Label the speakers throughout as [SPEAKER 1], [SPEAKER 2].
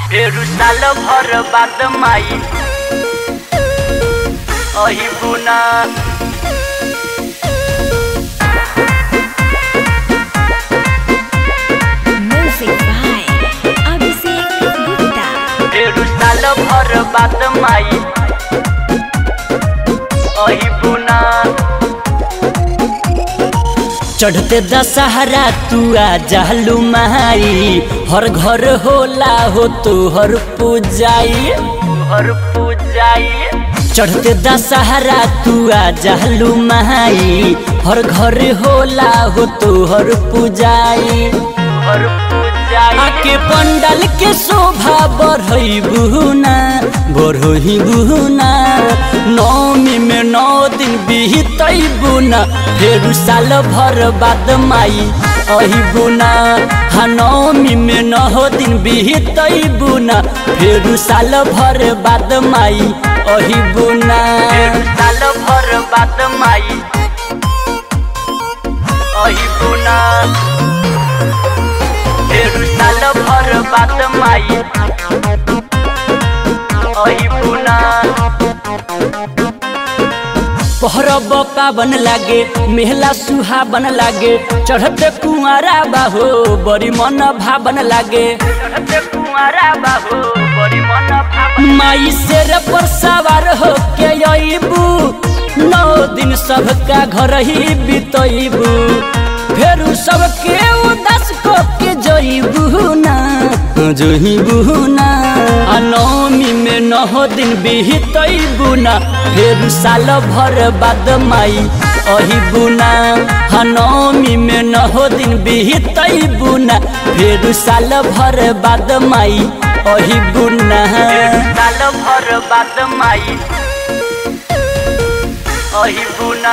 [SPEAKER 1] फेरू साल भर बाद माई अही बुना
[SPEAKER 2] Music by Abhishek Gupta.
[SPEAKER 1] फेरू साल भर बाद माई अही बुना
[SPEAKER 3] चढ़ते दशहरा तू आ जालू माई हर घर होला हो तो हर पूजाई
[SPEAKER 1] हर पूजाई
[SPEAKER 3] चढ़ते दशहरा तू आ जालू माई हर घर होला हो तो हर पूजाई
[SPEAKER 1] हर पूजाई
[SPEAKER 3] आके पंडल के शोभा बढ़ई बुना बढ़ई बुना नौमी में नौ दिन बीतई बुना फेरू साल भर बाद माई अही बुना हाँ नौमी में नौ दिन बीतई बुना फेरू साल भर बाद माई अही बुना
[SPEAKER 1] फेरू साल भर बाद माई अही बुना फेरू साल भर बाद माई अही बुना
[SPEAKER 3] पहरब पावन लागे मेहला सुहावन लागे चढ़ते कुआरा बाहो बड़ी मन भावन लागे
[SPEAKER 1] चढ़ते कुंवारा बाबू बड़ी मन भावन
[SPEAKER 3] माई शेर पर सवार हो के अबू नौ दिन सबका घर ही बितबू फेरू सबके उदास को के जईबू ना जईबू ना आ नौमी में नौ दिन बीतबू ना फेरू साल भर बाद माई अही बुना हाँ नौमी में नौ दिन बीतबू ना फेरू साल भर बाद माई अही बुना
[SPEAKER 1] फेरू साल भर बाद माई अही बुना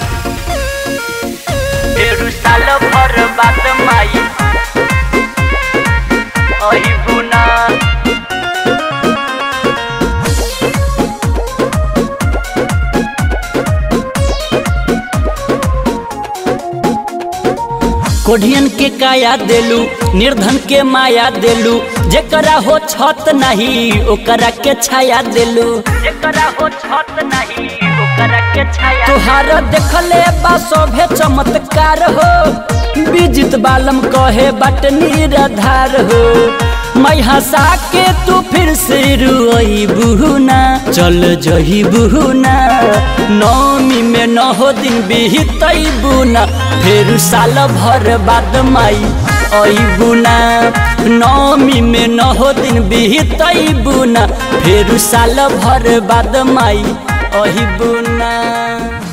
[SPEAKER 1] फेरू साल भर बाद माई अही बुना
[SPEAKER 3] कोढ़ियन के काया देलू निर्धन के माया देलू जेकरा हो छत नहीं ओकरा के छाया देलू
[SPEAKER 1] जेकरा हो छत नहीं ओकरा के छाया
[SPEAKER 3] तोहार देखले बा सभे चमत्कार हो विजित बालम कहे बट निराधार हो मैं हंसा के तू फिर से रुई बुहना चल जही बुहना नौमी में नौ दिन बीतई बुना फिर साल भर बाद माई आई बुना नौमी में नौ दिन बीतई बुना फिर साल भर बाद माई अही बुना